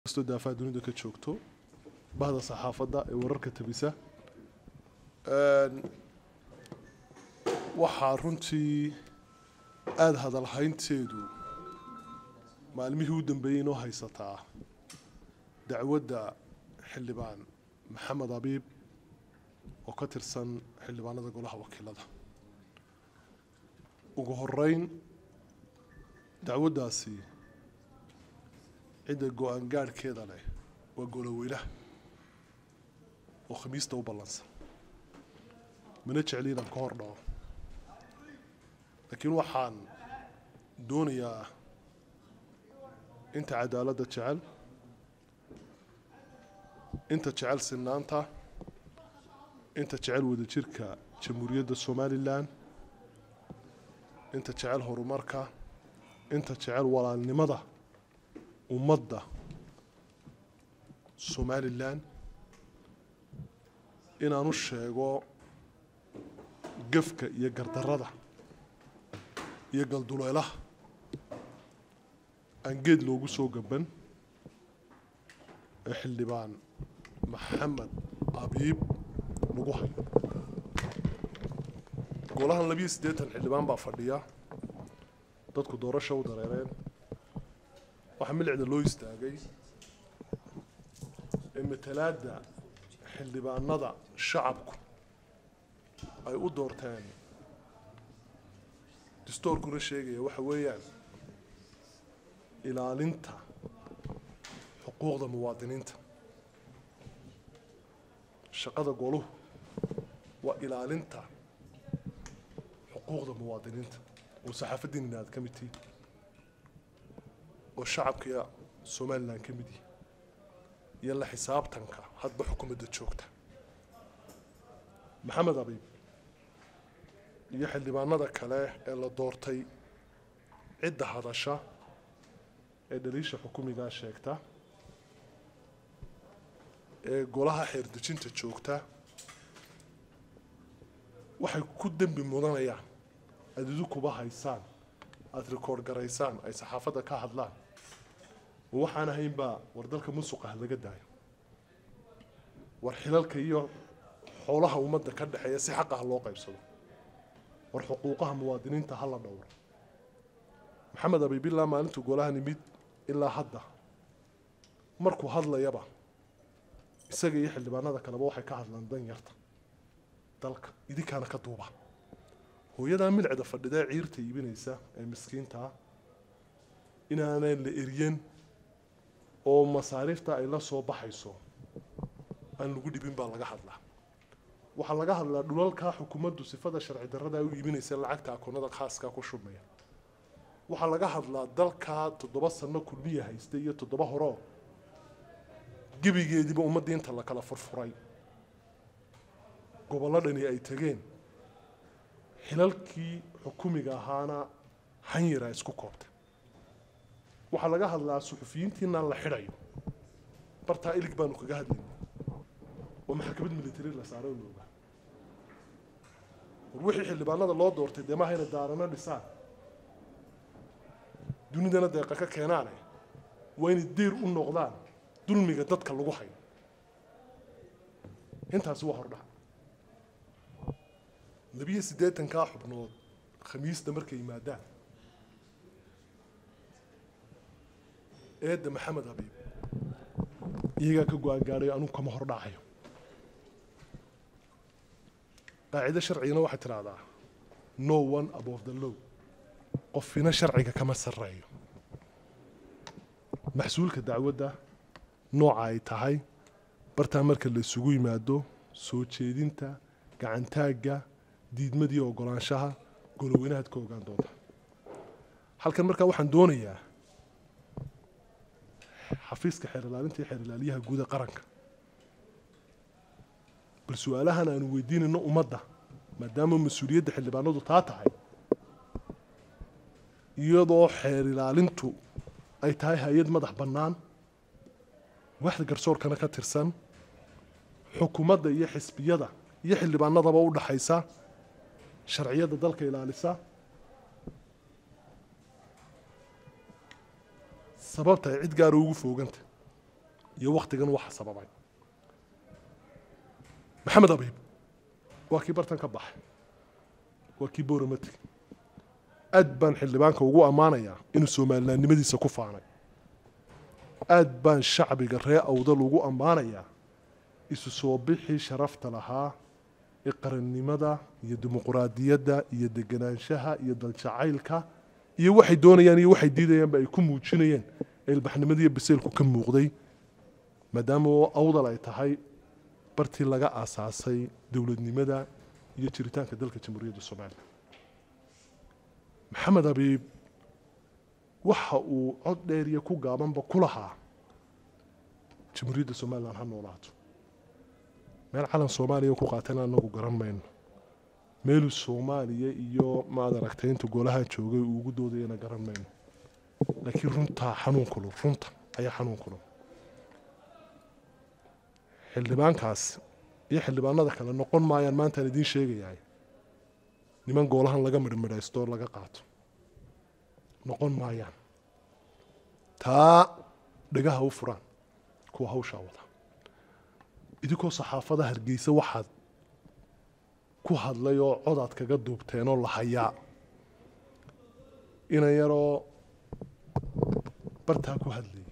kastoo daafaha dunida ka joogto bahda saxaafadda ee wararka tabisa waxaa runtii aada hadalhaynteedu maalmihii u dambeeyey inoo haysataa dacwadda xildhibaan maxamed abiib oo ka tirsan xildhibaanada golaha wakiilada ugu horeyn dacwaddaasi cidda go-aan gaadhkeeda leh waa goloweynaha oo khamiista u ballansan mana jecli inaan ka hor dhaco laakiin waxaan doonayaa inta cadaaladda jecel inta jecel sinaanta inta jecel wadajirka jamhuuriyadda somalilan inta jecel horumarka inta jecel walaalnimada ummadda somalilan inaan u sheego gefka iyo gardarrada iyo galduleelaha aan geed loogu soo gaban ee xildhibaan maxamed abiib lagu hayo golahan labiyo siddeetan xildhibaan baa fadhiya dadku doorasha u dareereen waxaa milicda loo istaagay ee matalaadda xildhibaanada shacabku ay u doorteen dastoorkuna sheegaya waxa weeyaan ilaalinta xuquuqda muwaadiniinta shaqada goluhu waa ilaalinta xuquuqda muwaadiniinta oo saxaafaddiinina aad ka mid tihiin oo shacabka somalilan ka mid yihi iyo la xisaabtanka hadba xukuumadda joogta maxamed abiib iyo xildhibaanada kale ee la doortay cidda hadasha ee dhaliisha xukumigaa sheegta ee golaha xeerdejinta joogta waxay ku dembi mudanayaan aada idinkuba haysaan aada rikoord garaysaan ay saxaafadda ka hadlaan oo waxaan ahaynbaa war dalka musuqah laga daayo war xilalka iyo xoolaha ummadda ka dhexeeya si xaqah loo qaybsado war xuquuqaha muwaadiniinta ha la dhowro maxamed abiibillah maalintuu golahan imid ilaa hadda markuu hadlayaba isaga iyo xildhibaanada kaleba waxay ka hadlaan dan yarta dalka idinkaana ka duuba hooyadaa milicda fadhida ee ciirta iibinaysa ee miskiintaa inaanay la eryen oo masaariifta ay la soo baxayso aan lagu dhibin baa laga hadlaa waxaa laga hadlaa dhulalkaa xukuumaddu sifada sharci darrada u iibinaysa lacagta akoonada khaaskaa ku shubmaya waxaa laga hadlaa dalkaa toddoba sano kulmiya haysta iyo toddoba horeo gebigeediiba ummaddii inta la kala furfuray gobolladhani ay tegeen xilalkii xukumiga ahaana hanyara isku koobtay waxaa laga hadlaa suxufiyiintiinaan la xidhayo bartaa ilig baanu kaga hadlayna oo maxakamad military la saaray oo looga war wixii xildhibaanada loo doortay dee maaha inay daarano dhisaan dunidana deeqa ka keenaane waa inay deyr u noqdaan dulmiga dadka lagu hayo intaasi waa hordhac labiyo siddeetankaa xubnood khamiista markay yimaadaan eedda maxamed habiib iyagaa ka go-aan gaadhayo anugu kama hor dhacayo qaacido sharcigana waxay tidhaahdaa no one above the low qofina sharciga kama sarreeyo maxsuulka dacwadda nooca ay tahay bartaa marka la isugu yimaado soo jeedinta gacantaagga diidmadii ogolaanshaha goloweynahaad ka ogaan doonta halkan markaa waxaan doonayaa xafiiska xeer ilaalinta iyo xeer ilaaliyaha guuda qaranka bal su-aalahan aanu weydiinayno ummadda maadaama mas-uuliyadda xildhibaanadu taa tahay iyadoo xeer ilaalintu ay tahay hay-ad madax bannaan waaxda garsoorkana ka tirsan xukuumadda iyo xisbiyada iyo xildhibaanadaba u dhaxaysa sharciyadda dalka ilaalisa sababta ay cid gaara ugu fooganta iyo wakhtigan waxa sababay maxamed abiib waa kii bartan ka baxay waa kii booramatig aad baan xildhibaanka ugu ammaanayaa inuu soomalilaannimadiisa ku faanay aad baan shacbiga ree awdal ugu ammaanayaa isu soo bixii sharafta lahaa ee qarannimada iyo dimuquraadiyadda iyo deganaanshaha iyo daljacaylka iyo waxay doonayaan iyo waxay diidayaanba ay ku muujinayeen ee ilbaxnimadiiyo baseelku ka muuqday maadaama awdal ay tahay bartii laga aasaasay dowladnimada iyo jiritaanka dalka jamhuuriyadda soomaaliya maxamed abiib waxa uu cod dheer iyo ku gaabanba ku lahaa jamhuuriyadda somalilan ha noolaato meel calan soomaaliya ku qaatana anagu garan mayno meeluu soomaaliya iyo maad aragtay inta golaha joogay uu ugu doodayana garan mayno laakiin runtaa xanuun kulul runta ayaa xanuun kulul xildhibaankaas iyo xildhibaanada kale noqon maayaan maantaan idiin sheegayahay niman goolahan laga midhmidhaysto laga qaato noqon maayaan taa dhagaha u furaan kuwa hawshaa wada idinkoo saxaafada hargeysa waxaad ku hadlay oo codaad kaga duubteenoo la hayaa ina yaroo bartaa ku hadlayay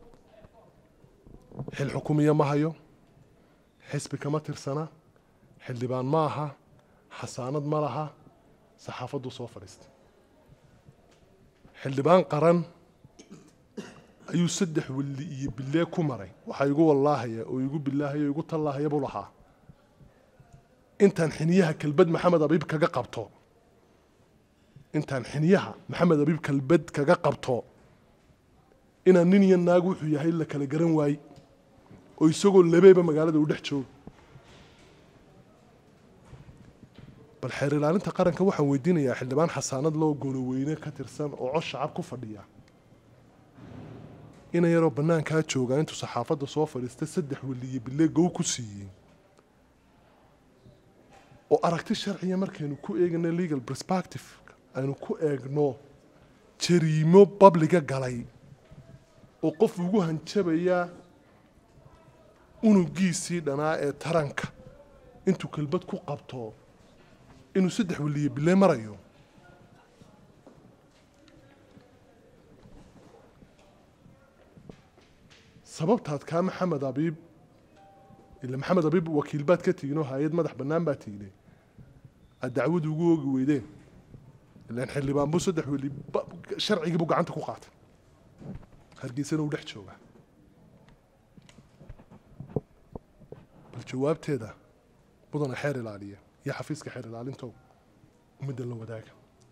xil xukumiya ma hayo xisbi kama tirsana xildhibaan ma aha xasaanad ma laha saxaafaddu soo fadhiistay xildhibaan qaran ayuu saddex welli iyo bilee ku maray waxaa igu wallaahaya oo igu bilaahaya oo igu tallaahaya buu lahaa intaan xiniyaha kelbad maxamed abiib kaga qabto intaan xiniyaha maxamed abiib kelbad kaga qabto inaan nin iyo naag wuxuu yahay la kala garan waaye oo isagoo labeeba magaalada u dhex jooga bal xeer ilaalinta qaranka waxaan weydiinayaa xildhibaan xasaanad loo goloweyne ka tirsan oo cod shacab ku fadhiya ina yaroo bannaankaa joogaa intuu saxaafadda soo fadhiistay saddex weliye bile gow ku siiyey oo aragti sharciya markaynu ku eegno legal perspective aynu ku eegno jariimo babliga galay oo qof ugu hanjabaya unugiisii dhanaa ee taranka intuu kelbad ku qabto inuu saddex weliye bile marayo sababtaad kaa maxamed abiib ila maxamed abiib wakiil baad ka tiginoo hay-ad madax bannaan baa tignay aad dacwadu ugu oogi weydeen ilaan xildhibaan buu saddex weli sharcigii buu gacanta ku qaatay hargeysana uu dhex joogaa bal jawaabteeda mudana xeer ilaaliya iyo xafiiska xeer ilaalintow ummadda la wadaaga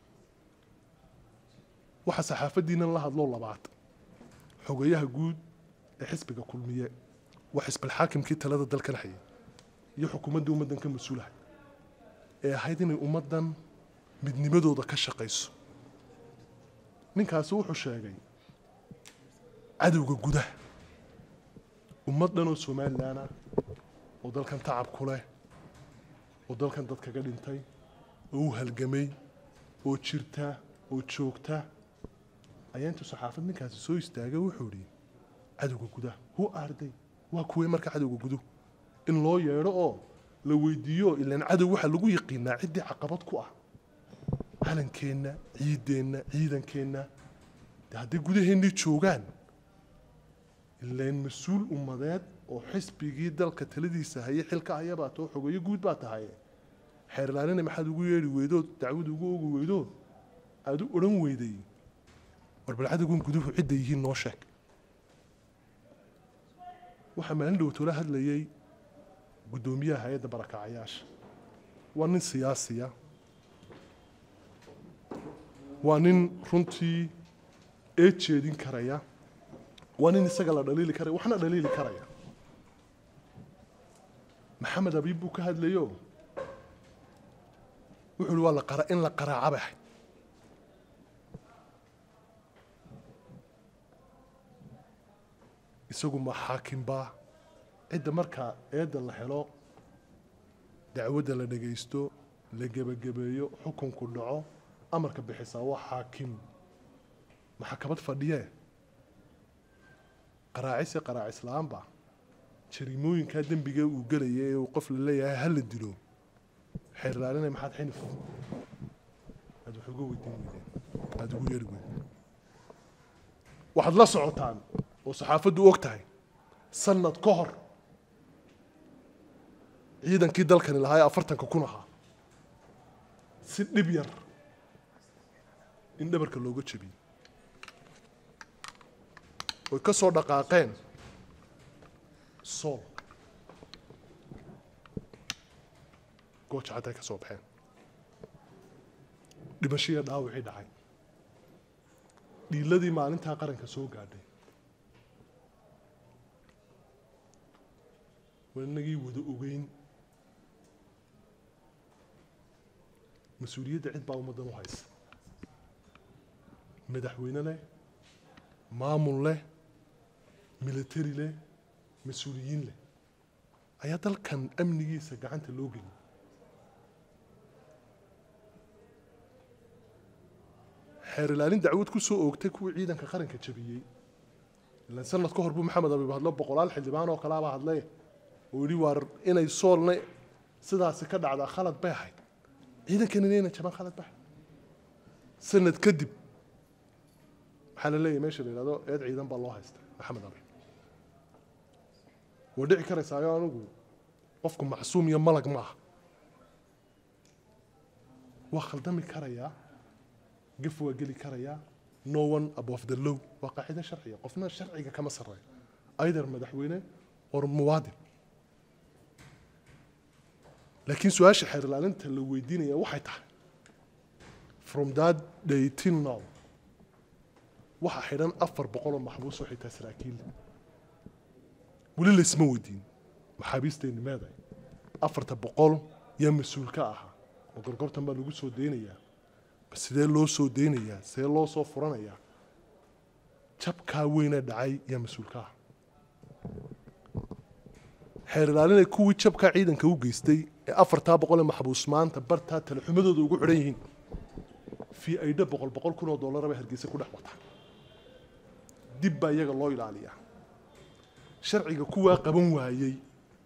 waxaa saxaafaddiinan la hadloo labaad xogayaha guud ee xisbiga kulmiye waa xisbalxaakimkii talada dalkan hayay iyo xukuumadda ummaddan ka mas-uulahay ee ahayd inay ummaddan midnimadooda ka shaqayso ninkaasi wuxuu sheegay cadowga gudaha ummad dhan oo somalilan ah oo dalkan tacab ku leh oo dalkan dad kaga dhintay oo u halgamay oo jirta oo joogta ayaa intuu saxaafad ninkaasi soo istaagay wuxuu idhi cadowga gudaha hu arday waa kuwee marka cadowga guduhu in loo yeedho oo la weydiiyo ilaan cadow waxaa lagu yaqiinaa ciddii caqabad ku ah calankeenna ciideenna ciidankeenna de hadday gudaheennii joogaan ilaan mas-uul ummadeed oo xisbigii dalka taladiisa hayay xilka hayabaa too xogeeyo guud baa tahay xeer ilaalina maxaad ugu yeedhi weydood dacwad ugu ogi weydood aada u odhan weyday war bal cadowgan guduhu cidday yihiin noo sheeg waxaa maalin dhowtoola hadlayay guddoomiyaha hay-adda barakacayaasha waa nin siyaasiya waa nin runtii ee jeedin karaya waa nin isaga la dhaliili karaya waxna dhaliili karaya maxamed abiib buu ka hadlayo wuxuu uhi waa la qara in la qaraaca bay ahayd isagu ma xaakimbaa cidda markaa eedda la helo dacwadda la dhagaysto la gebagabeeyo xukunku dhaco amarka bixisaa waa xaakim maxakamad fadhiyee qaraacis iyo qaraacis la-aanba jariimooyinkaa dembiga uu gelaya ee uu qof la leeyahay ha la dilo xeer ilaalinay maxaad xinif aad wax uga weydiin weydeen aada ugu yeeri weydeen waxaad la socotaan oo saxaafaddu og tahay sanad ka hor ciidankii dalkani lahaa ee afartanka kun ahaa si dhib yar in dhabarka looga jebiyey oy ka soo dhaqaaqeen sool gooja cadday ka soo baxeen dhimashaiyo dhaawicii dhacay dhiiladii maalintaa qaranka soo gaadhay waa inagii wada ogeyn mas-uuliyadda cid baa ummaddan u haysa madaxweyne leh maamul leh military leh mas-uuliyiin leh ayaa dalkan amnigiisa gacanta loo geliyay xeer ilaalin dacwad ku soo oogtay kuwii ciidanka qaranka jabiyey ilaan sanad ka hor buu maxamed abiib hadlo boqolaal xildhibaan oo kalaaba hadlay oo yidhi waar inay soolna sidaasi ka dhacdaa khalad bay ahayd ciidankan inayna jabaan khalad bay ahayd sanad kadib waxaa la leeyahay meesha la yidhahdo eed ciidan baa loo haysta maxamed abiib waa dhici karaysaayo anigu qofku macsuum iyo malag ma aha waa khaldami karayaa gaf waa geli karayaa no one above the law waa qaacido sharciya qofna sharciga kama sarreeyo either madaxweyne or muwaadin laakiin su-aasha xeer ilaalinta la weydiinaya waxay tahay from that day till now waxaa xidhan afar boqol oo maxbuus oo xitaa saraakiil weli laysma weydiin maxaabiisteenni meeday afarta boqol yaa mas-uul ka ahaa ma gorgortan baa lagu soo deynayaa ma sidee loo soo deynayaa sidee loo soo furanayaa jabkaa weynee dhacay yaa mas-uul ka aha xeer ilaalinay kuwii jabkaa ciidanka u geystay ee afartaa boqol ee maxbuus maanta bartaa talaxumadooda ugu xidhan yihiin fii aydha boqol boqol kun oo dollara bay hargeysa ku dhex wataa dib baa iyaga loo ilaaliyaa sharciga kuwaa qaban waayey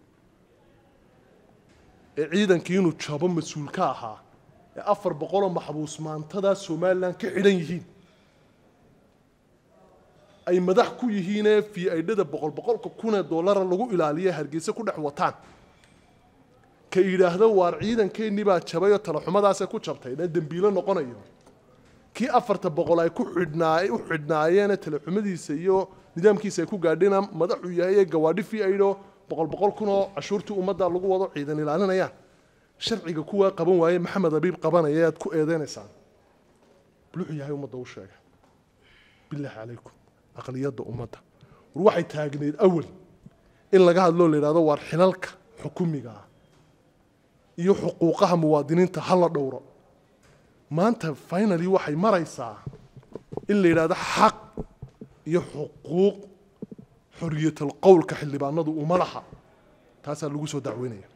ee ciidankii inuu jabo mas-uul ka ahaa ee afar boqoloo maxbuus maantadaa somalilan ka xidhan yihiin ay madax ku yihiinee fii aydhada boqol boqolka kunee dollara lagu ilaaliya hargeysa ku dhex wataan ka yidhaahdo waar ciidankeennii baa jabay oo talaxumadaasee ku jabtay ee dembiilo noqonayo kii afarta boqol ay ku xidhnaa u xidhnaayeene talaxumadiisa iyo nidaamkiisa ay ku gaadhina madaxuu yahay ee gawaadhi fii aydho boqol boqol kunoo cashuurtii ummadda lagu wado ciidan ilaalinayaan sharciga kuwaa qaban waaye maxamed abiib qabanaya aad ku eedeynaysaan buluxuu yahay ummadda u sheega bilaahi calaykum aqliyadda ummadda war waxay taagneyd awal in laga hadloo la yidhahdo waar xilalka xukumiga ah iyo xuquuqaha muwaadiniinta ha la dhowro maanta finally waxay maraysaa in la yidhahdo xaq iyo xuquuq xoriyatal qowlka xildhibaanadu uma laha taasaa lagu soo dacweynaya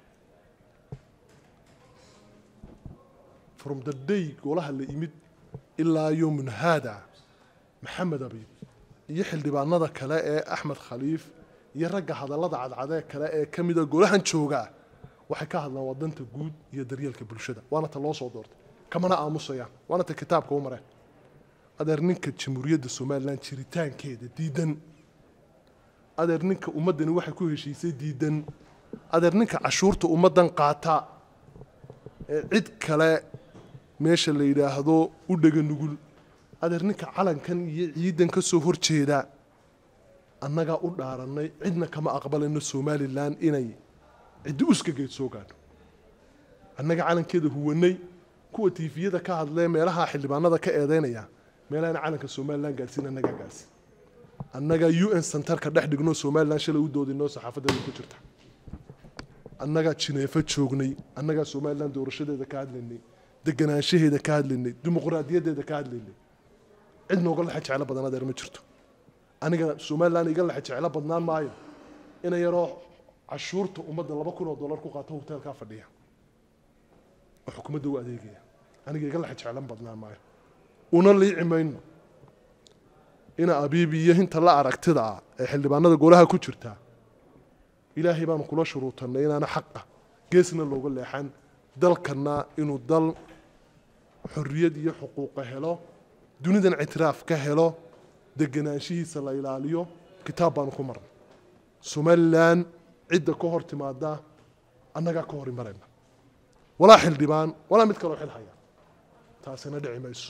from the day golaha la yimid ilaa yowmun haada maxamed abiib iyo xildhibaanada kale ee axmed khaliif iyo ragga hadallada cadcadee kale ee ka mida golahan joogaa waxay ka hadlaan wadanta guud iyo daryeelka bulshada waana ta loo soo doortay kamana aamusayaan waana ta kitaabka u mareen adeer ninka jamhuuriyadda somalilan jiritaankeeda diidan adeer ninka ummaddani waxay ku heshiisay diidan adeer ninka cashuurta ummaddan qaata ee cid kale meesha la yidhaahdo u dhega nugul adeer ninka calankan iyo ciidan ka soo horjeeda annagaa u dhaarannay cidna kama aqbalayno somalilan inay ciddi uskageed soo gaadho annaga calankeeda huwanay kuwa tiifiyada ka hadlee meelaha xildhibaanada ka eedeynaya meelahan calanka somalilan gaadhsiin annagaa gaadhsiin annagaa u n centerka dhex dhigno somalilan shalay u doodinoo saxaafadeeda ku jirta annagaa jineefo joognay annagaa somalilan doorashadeeda ka hadlaynay deganaanshaheeda ka hadlaynay dimuqraadiyaddeeda ka hadlaynay cid nooga lexe jeclo badan adeer ma jirto aniga somalilan iga lexe jeclo badnaan maayo ina yaroo cashuurta ummadda laba kun oo dollar ku qaato hoteelkaa fadhiya oo xukuumadda u adeegaya aniga iga lexe jeclan badnaan maayo una liici mayno ina abiibi iyo hinta la aragtida ah ee xildhibaanada golaha ku jirta ilaahay baanu kula shuruutanay inaana xaqa geesna looga leexan dalkana inuu dal xorriyad iyo xuquuqa helo dunidan ictiraaf ka helo deganaanshihiisa la ilaaliyo kitaab baanu ku marnay somalilan cidda ka hor timaada annagaa ka hor imarayna walaa xildhibaan walaa mid kaloo xil haya taasina dhici mayso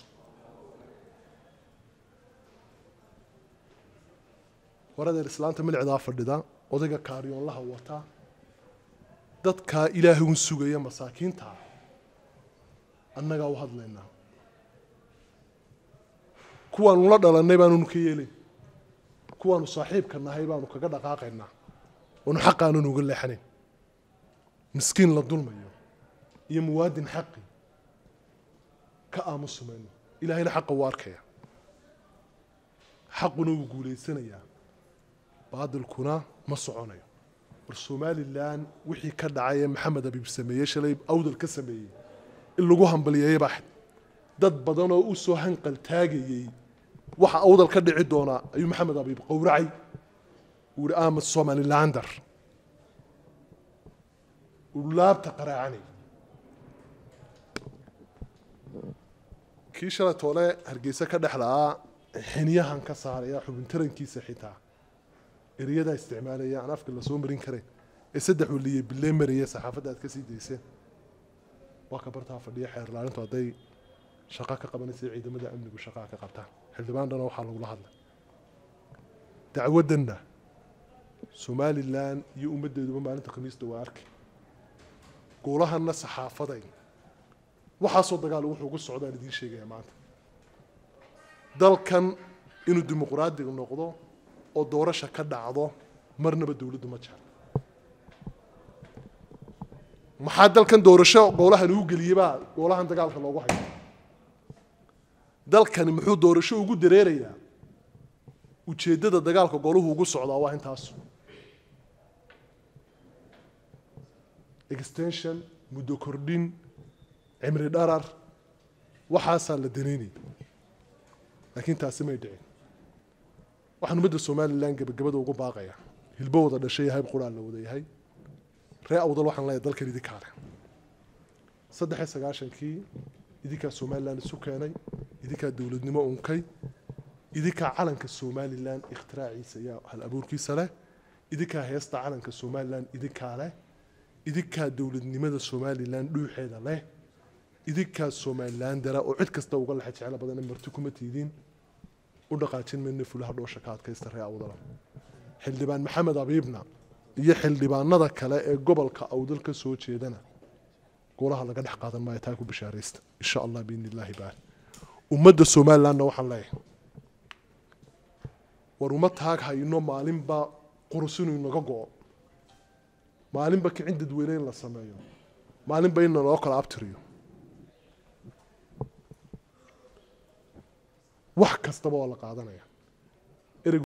waradeer islaanta milicdaa fadhida odayga kaaryoonlaha wata dadkaa ilaahay un sugaya masaakiintaa annagaa u hadlaynaa kuwaanu la dhalannay baanunu ka yeelay kuwaanu saaxiibka nahay baanu kaga dhaqaaqaynaa oonu xaqaanan uga leexanayn miskiin la dulmayo iyo muwaadin xaqi ka aamusumayno ilaahayna xaqa wuu arkaya xaquna wuu guulaysanayaa baadilkuna ma soconayo war somalilan wixii ka dhacay ee maxamed abiib sameeyey shalay awdal ka sameeyey in lagu hambaliyeeyey baa xid dad badan oo u soo hanqal taagayey waxa awdal ka dhici doonaa ayuu maxamed abiib qowracay uu yihi amad somalilander uu laabta qaraacanay kii shalay toole hargeysa ka dhex la'aa xiniyahan ka saaraya xubin tarankiisa xitaa ereyadaa isticmaalaya aan afka lasoo marin karayn ee saddex waliye bilee maraya saxaafadda aad ka sii dayseen waa ka bartaa fadhiya xeer laalintu hadday shaqo ka qabanaysa ciidamada amnigu shaqaa ka qabtaan xildhibaandhana waxaa lagula hadlay dacwaddanna somalilan iyo ummaddeeduba maalinta khamiista waa arkay goolahanna saxaafaday waxaasoo dagaal wuxuu ugu socdaan idiin sheegaya maanta dalkan inuu dimuqraadiga noqdo oo doorasha ka dhacdo marnaba dowladdu ma jecla maxaa dalkan doorasho goolahan uu geliyebaa goolahan dagaalka loogu hayo dalkani muxuu doorasho ugu dareerayaa ujeeddada dagaalka gooluhu ugu socdaa waa intaas extension muddo kordhin cimri dharar waxaasaa la danaynaya laakiin taasi may dhicin waxaan ummadda somalilan gebagabada ugu baaqaya hilbo wada dhashay hayb quraa la wada yahay ree awdal waxaan leeyahay dalkan idinkaa leh saddex iyo sagaashankii idinkaa somalilan isu keenay idinkaa dowladnimo unkay idinkaa calanka somalilan ikhtiraackiisa iyo hal abuurkiisa leh idinkaa heesta calanka somalilan idinkaa leh idinkaa dowladnimada somalilan dhuuxeeda leh idinkaa somalilan dara oo cid kasta uga lexa jeclo badan in marti kuma tiidin u dhaqaajin mayna fulaha dhoosha ka adkaysta ree awdala xildhibaan maxamed abiibna iyo xildhibaanada kale ee gobolka awdal ka soo jeedana golaha laga dhex qaadan maayo taa ku bishaaraysta insha allah biidni illaahi baal ummadda somalilandna waxaan leeyahay war uma taag hayno maalinba qurus inuu inaga go-o maalinba kicin dadweyne in la sameeyo maalinba in naloo kala abtiriyo wax kastaba waa la qaadanaya